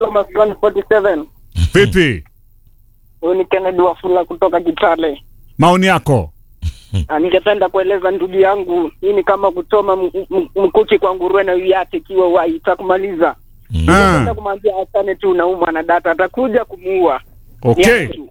Thomas 147. Vipi? Huyu ni Kennedy Wafula kutoka Kitale. Maoni yako? Ah, Ningependa kueleza ndugu yangu, hii ni kama kuchoma m- m- mkuki kwa nguruwe na uyate ikiwa wai itakumaliza. Ningependa Ah, kumwambia asane tu naumwa na data, atakuja kumuua. okay. Niache tu.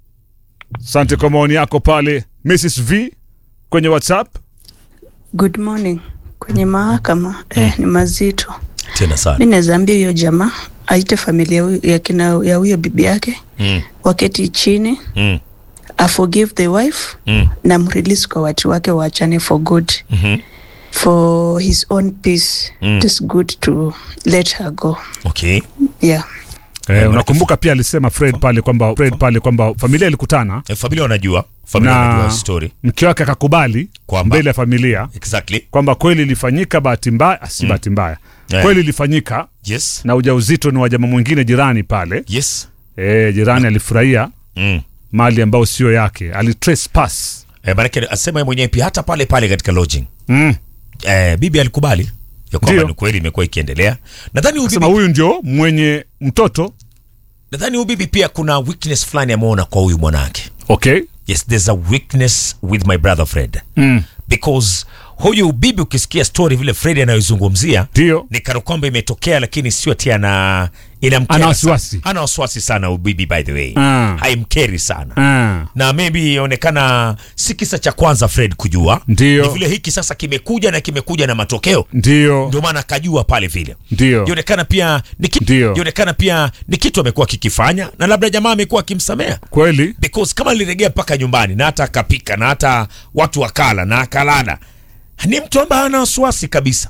Asante kwa maoni yako pale Mrs V kwenye WhatsApp. Good morning. Kwenye mahakama eh, ni mazito. tena sana Mi naweza ambia huyo jamaa aite familia huyo- ya kina ya huyo bibi yake mm. waketi chini Mm. a forgive the wife Mm. na mrelease kwa watu wake waachane for good Mhm. for his own peace Mm. it is good to let her go okay yeah Eh, unakumbuka pia alisema Fred pale kwamba Fred pale kwamba familia ilikutana e, familia wanajua familia na wanajua story mke wake akakubali Kwamba- mbele ya familia exactly kwamba kweli ilifanyika bahati mbaya, ah, si bahati mbaya, Eh. kweli ilifanyika yes na ujauzito ni wa jamaa mwingine jirani pale. yes Eh, jirani alifurahia mm. mali ambayo sio yake, alitrespass. e, maanake asema yeye mwenyewe pia hata pale pale katika lodging Mm. e, bibi alikubali ya kwamba Ndio. ni kweli imekuwa ikiendelea nadhani huyu Sema bibi, huyu ndio mwenye mtoto. nadhani huyu bibi pia kuna weakness fulani ameona kwa huyu mwanake Okay. yes there's a weakness with my brother fred Mm. because huyu bibi ukisikia story vile fred anayozungumzia Ndio. ni kana kwamba imetokea lakini sio tia na inamkera Ana wasiwasi. sana. ana wasiwasi sana huyu bibi by the way Ah. haimkeri sana Ah. na maybe inaonekana si kisa cha kwanza fred kujua Ndio. ni vile hiki sasa kimekuja na kimekuja na matokeo Ndio. ndio maana akajua pale vile Ndio. ionekana pia ni kitu Ndio. ionekana pia ni kitu amekuwa kikifanya na labda jamaa amekuwa akimsamea Kweli. because kama aliregea mpaka nyumbani na hata akapika na hata watu wakala na akalala ni mtu ambaye ana wasiwasi kabisa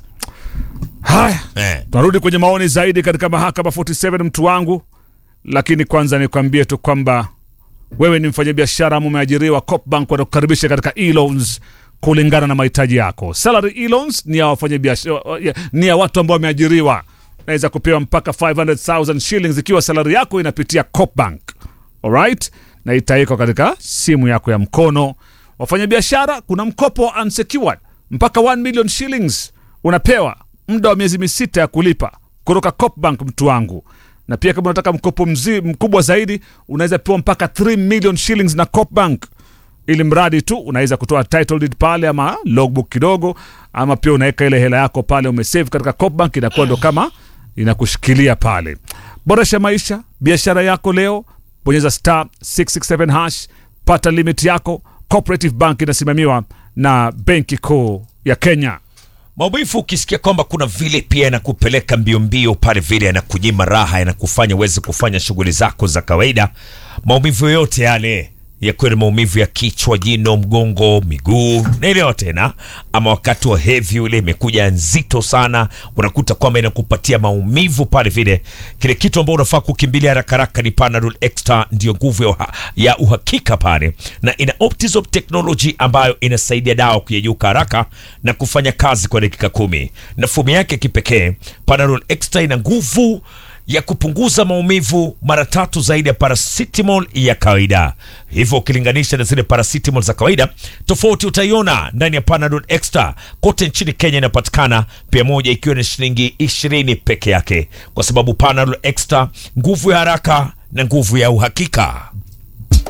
Haya. eh. Tunarudi kwenye maoni zaidi katika mahakama 47 mtu wangu, lakini kwanza nikwambie tu kwamba wewe ni mfanyabiashara ama umeajiriwa, Copbank watakukaribisha katika e-loans kulingana na mahitaji yako. Salary e-loans ni ya wafanyabiashara, ni ya watu ambao wameajiriwa, naweza kupewa mpaka 500,000 shillings ikiwa salary yako inapitia Copbank. Alright, na itawekwa katika simu yako ya mkono. Wafanyabiashara, kuna mkopo wa unsecured mpaka 1 million shillings unapewa muda wa miezi misita ya kulipa kutoka Copbank, mtu wangu. Na pia kama unataka mkopo mzi, mkubwa zaidi unaweza pewa mpaka 3 million shillings na Copbank, ili mradi tu unaweza kutoa title deed pale ama logbook kidogo, ama pia unaweka ile hela yako pale umesave katika Copbank, inakuwa ndo kama inakushikilia pale. Boresha maisha, biashara yako leo, bonyeza star 667 hash, pata limit yako. Cooperative Bank inasimamiwa na Benki Kuu ya Kenya. maumivu ukisikia kwamba kuna vile pia yanakupeleka mbio mbio pale vile yanakunyima raha yanakufanya uweze kufanya shughuli zako za kawaida maumivu yoyote yale yakuwa ni maumivu ya kichwa jino mgongo miguu naelewa tena ama wakati wa hevi ule imekuja nzito sana unakuta kwamba inakupatia maumivu pale vile kile kitu ambao unafaa kukimbilia haraka haraka ni panadol extra ndio nguvu ya, uha, ya uhakika pale na ina optisop technology ambayo inasaidia dawa kuyeyuka haraka na kufanya kazi kwa dakika kumi na fomu yake kipekee panadol extra ina nguvu ya kupunguza maumivu mara tatu zaidi ya paracetamol ya kawaida. Hivyo ukilinganisha na zile paracetamol za kawaida, tofauti utaiona ndani ya Panadol Extra. Kote nchini Kenya inapatikana pia, moja ikiwa ni shilingi ishirini peke yake, kwa sababu Panadol Extra, nguvu ya haraka na nguvu ya uhakika.